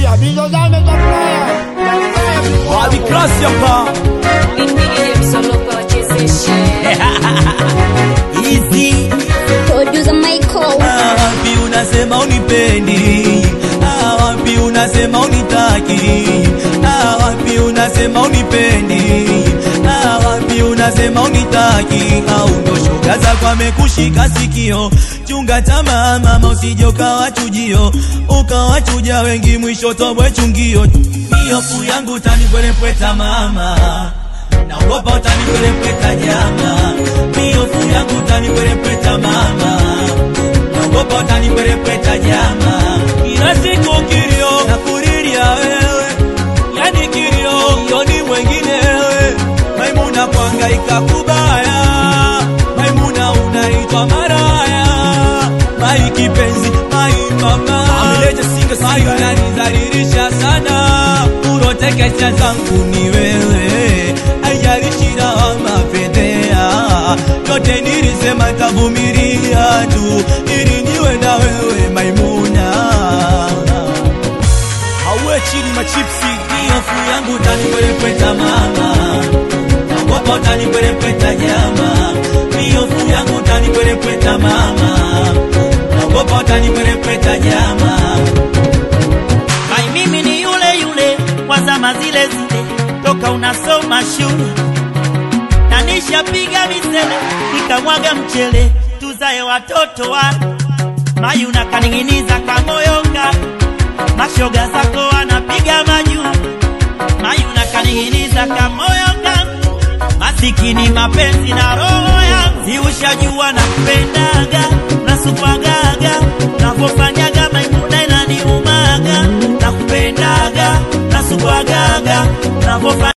Acha bizo zame za Ulaya. Wabi klasi hapa Easy Producer Michael. Ah, wapi unasema unipendi Ah, wapi unasema unitaki Ah, wapi unasema unipendi Ah, wapi unasema unitaki au ndo shoga zako amekushika sikio chunga tamaa mama usije ukawachujio ukawachuja wengi mwisho tobwe chungio miofu yangu utanipwelepweta mama naogopa utanipwelepweta jama miofu yangu utanipwelepweta mama naogopa utanipwelepweta jama kila siku kilio na kuriria wewe yani kilio yoni mwengine wewe maimuna kuangaika kubaya maimuna unaitwa maraya mai kipenzi mai mama mai unanizalilisha sana urotekesha zangu ni wewe aijalishira mapendea yote nilisema tavumilia tu ili niwe na wewe maimuna auwe chini machipsi miofu yangu utanipwelepweta mama naogopa utanipwelepweta jama miofu yangu utanipwelepweta mama naogopa utanipwelepweta jama Mai mimi ni yule yule wa zama zile zile, toka unasoma shule na nishapiga misele nikamwaga mchele, tuzae watoto wa Mai unakaning'iniza kamoyonga, mashoga zako wanapiga majuu. Mai unakaning'iniza kamoyonga, masikini mapenzi na roho yangu, si ushajua na kupendaga nasupagaga navofanyaga maimuna inaniumaga na kupendaga nasupagaga navofanya